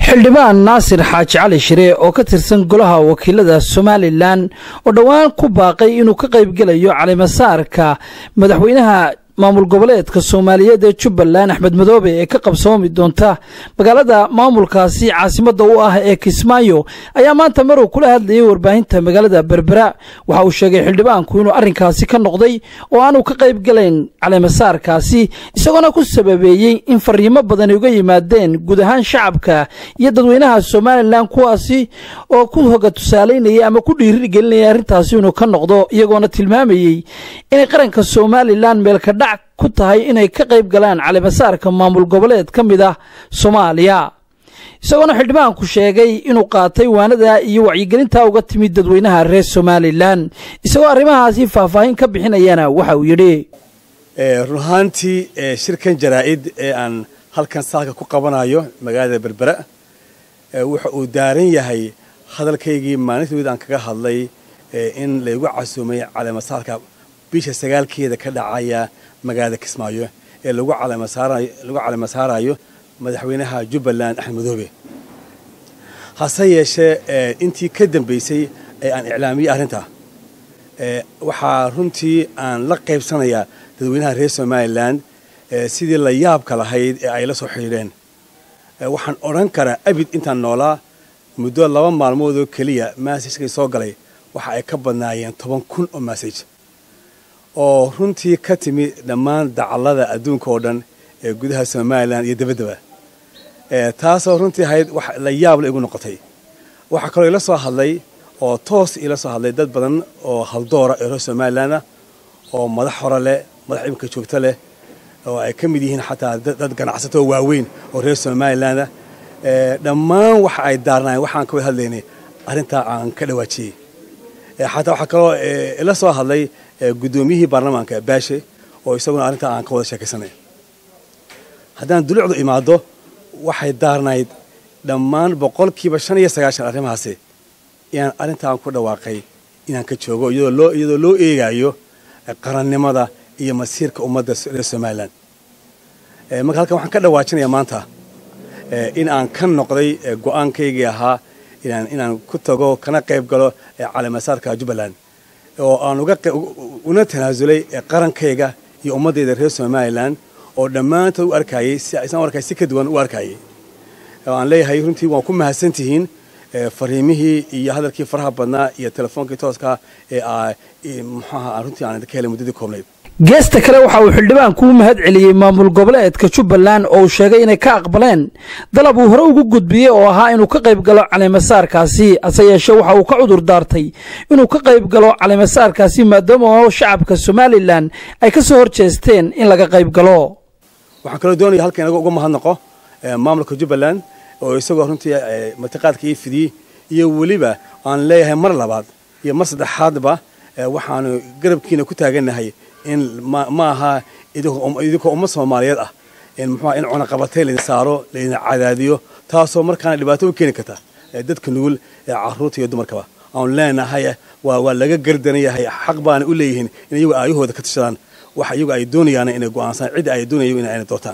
xildhibaan naasir xaaji cali shire oo ka tirsan golaha wakiilada somalilan oo dhowaan ku baaqay inuu ka qaybgelayo calimasaarka madaxweynaha maamul goboleedka soomaaliyeed ee jubbaland axmed madoobe ee ka qabsoomi doonta magaalada maamulkaasi caasimadda u ah ee kismaayo ayaa maanta maruu kula hadlayay warbaahinta magaalada berbera waxa uu sheegay xildhibaanku inuu arrinkaasi ka noqday oo aanu ka qayb galayn caleemasaarkaasi isagoona ku sababeeyey in fariimo badan uga yimaadeen guud ahaan shacabka iyo dadweynaha somalilan kuwaasi oo ku hoga tusaalaynaya ama ku dhiirigelinaya arrintaasi inuu ka noqdo iyagoona tilmaamayey inay qaranka somalilan meelkadhac ku tahay inay ka qayb galaan calimasaarka maamul goboleed ka mid ah soomaaliya isagoona xildhibaanku sheegay inuu qaatay waanada iyo wacyigelinta uga timid dadweynaha reer somalilan isagoo arrimahaasi faahfaahin ka bixinayana waxa uu yidhi run ahaantii shirkan jaraa'id ee aan halkan saalka ku qabanayo magaalada berbera wuxa uu daaran yahay hadalkaygii maalintood aan kaga hadlay in laygu casuumay caleemasaarka bisha sagaalkeeda ka dhacaya magaalada kismaayo ee lagu caleemasaarayo madaxweynaha jubbaland axmed madoobe hase yeeshee intii ka dambaysay ee aan iclaamiyey arrintaa waxaa runtii aan la qaybsanayaa dadweynaha reer somalilan sidii la yaabka lahayd ee ay la soo xidhiidheen waxaan odhan karaa abid intaan noolaa muddo laba maalmood oo keliya massajkay soo galay waxa ay ka badnaayeen toban kun oo massaj oo runtii ka timi dhammaan dacallada adduunka oo dhan ee gudaha somalilan iyo dabaddaba taasoo runtii ahayd wax la yaab la igu noqotay waxaa kaloo ila soo hadlay oo toos ila soo hadlay dad badan oo haldoora ee reer somalilan ah oo madax hore leh madax imika joogto leh oo ay ka mid yihiin xataa dad ganacsato waaweyn oo reer somalilan ah dhammaan waxa ay daarnaayeen waxaan ka wada hadlaynay arrintaa aan ka dhawaajiyey xataa waxaa kaloo ila soo hadlay guddoomiyihii baarlamaanka baashe oo isaguna arrintaa aan ka wada sheekaysanay haddaan dulucdu imaado waxay daarnayd dhammaan boqolkiiba shan iyo sagaashan arrimahaasi inaan arrintaan ku dhawaaqay inaan ka joogo iyadoo loo eegayo qarannimada iyo masiirka ummadda reer somalilan marka halkan waxaan ka dhawaajinayaa maanta in aan ka noqday go'aankaygii ahaa inaan ku tago kana qayb galo caleemasaarka jubbaland oo aan una tanaasulay qarankayga iyo ummaddayda reer somalilan oo dhammaantood u arkayey isaan arkay si ka duwan u arkayey oo aan leeyahay runtii waan ku mahadsan tihiin fariimihii iyo hadalkii faraha badnaa iyo telefoonkii tooska ee muxuaha aan runtii aan idinka helay muddadii koobnayd geesta kale waxa uu xildhibaanku u mahad celiyey maamul goboleedka jubbaland oo uu sheegay inay ka aqbaleen dalab uu hore ugu gudbiyey oo ahaa inuu ka qayb galo caleemasaarkaasi hase yeeshee waxa uu ka cudur daartay inuu ka qayb galo caleemasaarkaasi maadaama oo shacabka somalilan ay ka soo hor jeesteen in laga qayb galo waxaan kaloo doonaya halka inaga uga mahadnaqo maamulka jubbaland oo isagoo runtii martiqaadka ii fidiyey iyo weliba aan leeyahay mar labaad iyo mar saddexaadba waxaanu garabkiina ku taagannahay in ma aha idinkoo ummad soomaaliyeed ah muxua in cunaqabatay laydin saaro laydin cadaadiyo taasoo markaana dhibaato u keeni karta dadka nugul ee caruurta iyo dumarkaba aanu leenahay waa laga gardaran yahay xaq baana u leeyihiin in iyagu aayahooda ka tashadaan waxa iyagu ay doonayaan inay go'aansaan cidda ay doonayo in ayna doortaan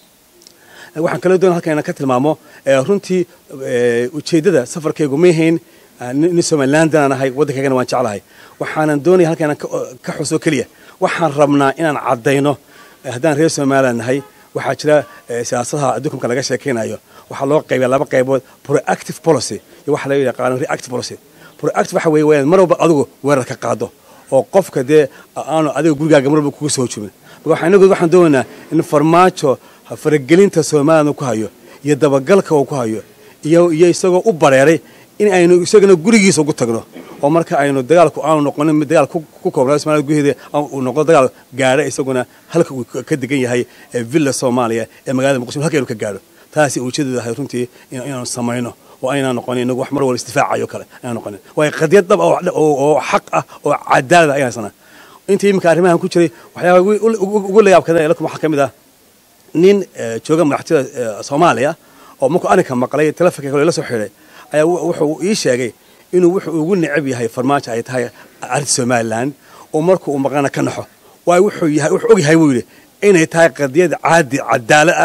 waxaan kaloo doonaya halkan inaan ka tilmaamo runtii ujeeddada safarkaygu ma yahayn nin somalilandanaan ahay waddankaygana waan jeclahay waxaanan doonaya halkan inaan ka xuso keliya waxaan rabnaa inaan caddayno haddaan reer somalilan nahay waxaa jira siyaasadaha adduunka laga sheekaynayo waxaa loo qaybiya laba qaybood proactive policy iyo waxa laga yaqaano reactive policy proactive waxa weeye waa mar walba adigu weerar ka qaado oo qofka dee aanu adiga gurigaaga mar walba kuga soo hojubin marka waxaa inagood waxaan doonaynaa in farmaajo faragelinta somalilan ku hayo iyo dabagalka uu ku hayo iyo iyo isagoo u bareeray in aynu isagana gurigiisa ugu tagno oo marka aynu dagaalku aanu noqonin mid dagaal ku koobnaa somalia gudaheeda uu noqdo dagaal gaadha isaguna halka uu ka degan yahay villa soomaaliya ee magaalada muqdisho halka aynu ka gaadho taasi ujeedadu ahay runtii inaanu samayno oo aynaan noqonin inagu wax mar walba isdifaacayo kale aynaan noqonin waayo qadiyad dhab oo xaq ah oo cadaalada ayaan sanaa intii iminka arrimahan ku jiray waxyaaba ugu layaabkada lakum waxaa ka mid ah nin jooga madaxtooyada soomaaliya oo markuu arrinka maqlay telefonka kale la soo xidhay ayaa wuxuu ii sheegay inuu wuxuu ugu necab yahay farmaajo ay tahay arrinta somalilan oo markuu maqlana ka naxo waayo wuxuu yahay wuxuu og yahay buu yidhi inay tahay qadiyad caadi cadaalad ah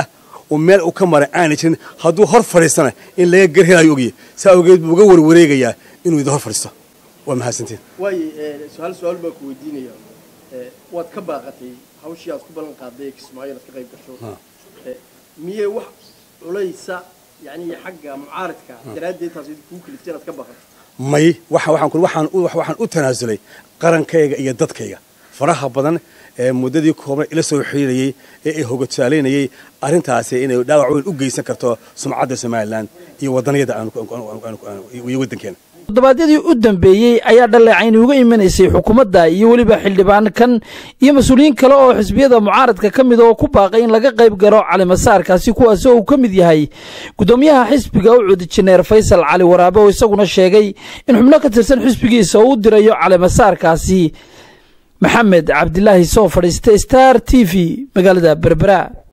oo meel uu ka maray aanay jirin hadduu hor fadhiistana in laga garhelayo ogyahy saa awgeed buu uga warwareegayaa inuu idin hor fadhiisto waa mahadsantiin waaye su-aal su-aal baan ku weydiinaya waad ka baaqatay hawshii aad ku ballan qaaday kismaayo inaad ka qayb gasho miyey wax culaysa yani xagga mucaaradka daraaddeed taas kuu kaliftay inaad ka baaqato may waxa waxaan ku waxaan u waxaan u tanaasulay qarankayga iyo dadkayga faraha badan ee muddadii kooban ila soo xiriirayay ee ay hogasaaleynayay arrintaasi inay dhaawac weyn u geysan karto sumcadda somalilan iyo wadanyada iyo waddankeena toddobaadyadii u dambeeyey ayaa dhaleecayni uga imanaysay xukuumadda iyo weliba xildhibaankan iyo mas-uuliyiin kale oo xisbiyada mucaaradka ka mid oo ku baaqay in laga qayb galo calimasaarkaasi kuwaasi oo uu ka mid yahay guddoomiyaha xisbiga ucud jineer faysal cali waraabe oo isaguna sheegay in xubno ka tirsan xisbigiisa oo u dirayo calimasaarkaasi maxamed cabdilaahi soo fadhiista star t v magaalada berbera